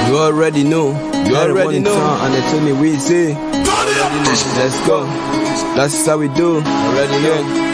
You already know. You already know. And they told me we say. Let's go. That's how we do. Already know.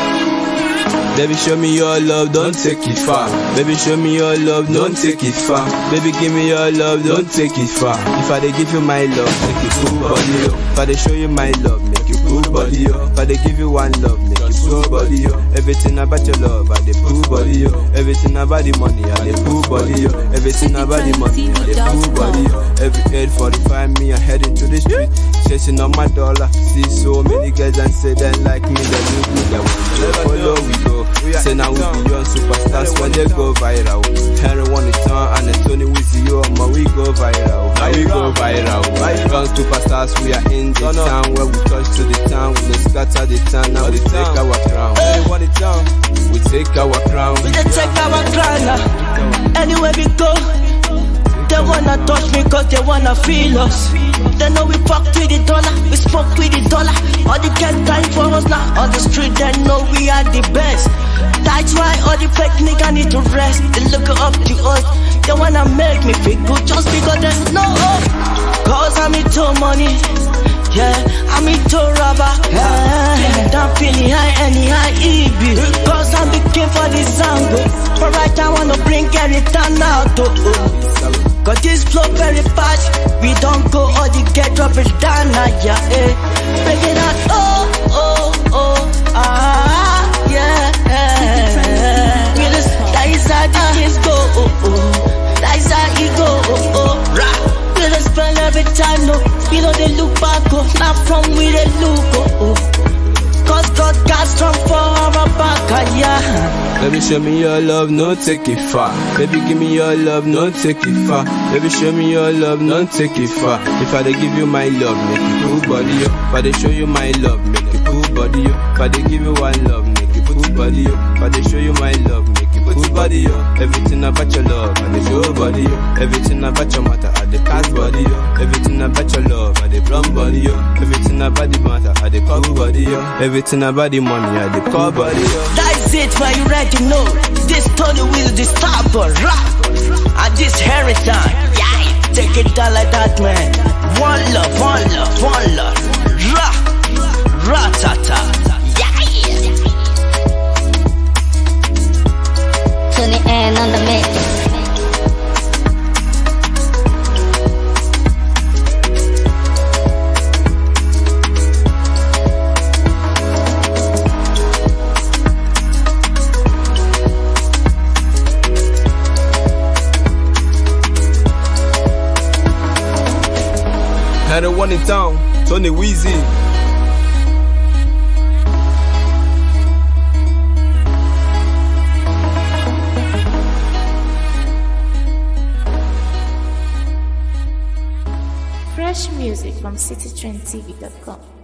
Baby, show me your love, don't take it far. Baby, show me your love, don't take it far. Baby, give me your love, don't take it far. If I dey give you my love, make it cool body yo. If I dey show you my love, make it cool body yo. If I dey give you one love, make it cool body yo. Everything about your love, I dey cool body yo. Everything about the money, I dey cool body yo. Everything about the money, I dey cool body yo. Every 845 me, I head into the street, chasing on my dollar. See so many girls and say they like me, they look me, they want to follow we go. Say now we be young superstars when they go viral. Henry want it on and then Tony we see you, but we go viral. Now we go viral. Young superstars, we are in the town where we touch to the town, we don't scatter the town. Now we take our crown. want it on? We take our crown. We dey take our crown now. Anywhere we go, they wanna touch me cause they wanna feel us. They know we fuck with the dollar, we smoke with the dollar. All the get time for us now on the street, they know we are the best. That's why all the fake nigga need to rest. They look up to us, they wanna make me feel good just because there's no hope. Cause I'm into money. Yeah, I'm into rubber. Yeah, I'm feeling high anyhow it be. Cause I'm the king for the zango. But right I wanna bring everything out. Oh, oh. Cause this flow very fast. We don't go all the get drop it down now, yeah, eh. Break it out, oh, oh, oh, ah, yeah. We just, that is how the things go, oh, oh. That is how it go, oh, oh, rah. We just spend every time, no. We know they look back, oh. Not from we they look, oh, oh. Cause God got strong for our back, ah, yeah. Baby, show me your love, no take it far. Baby, give me your love, no take it far. Baby, show me your love, no take it far. If I dey give you my love, make it cool body yo. If I dey show you my love, make it cool body yo. If I dey give you one love, make it cool body yo. If I dey show you my love, make it cool body yo. Everything about your love, I dey show body yo. Everything about your matter, I dey pass body yo. Everything about your love, I dey plumb body yo. Everything about the matter, I dey cool body yo. Everything about the money, I dey call body yo. That's it, man, you ready know. This Tony will the stopper, rap. And this Harry time, yeah. Take it down like that, man. One love, one love, one love. Ra, ra ta ta. Yeah. Tune in on the mix. Had a one in town, Tony Weezy. Fresh music from citytrendtv.com.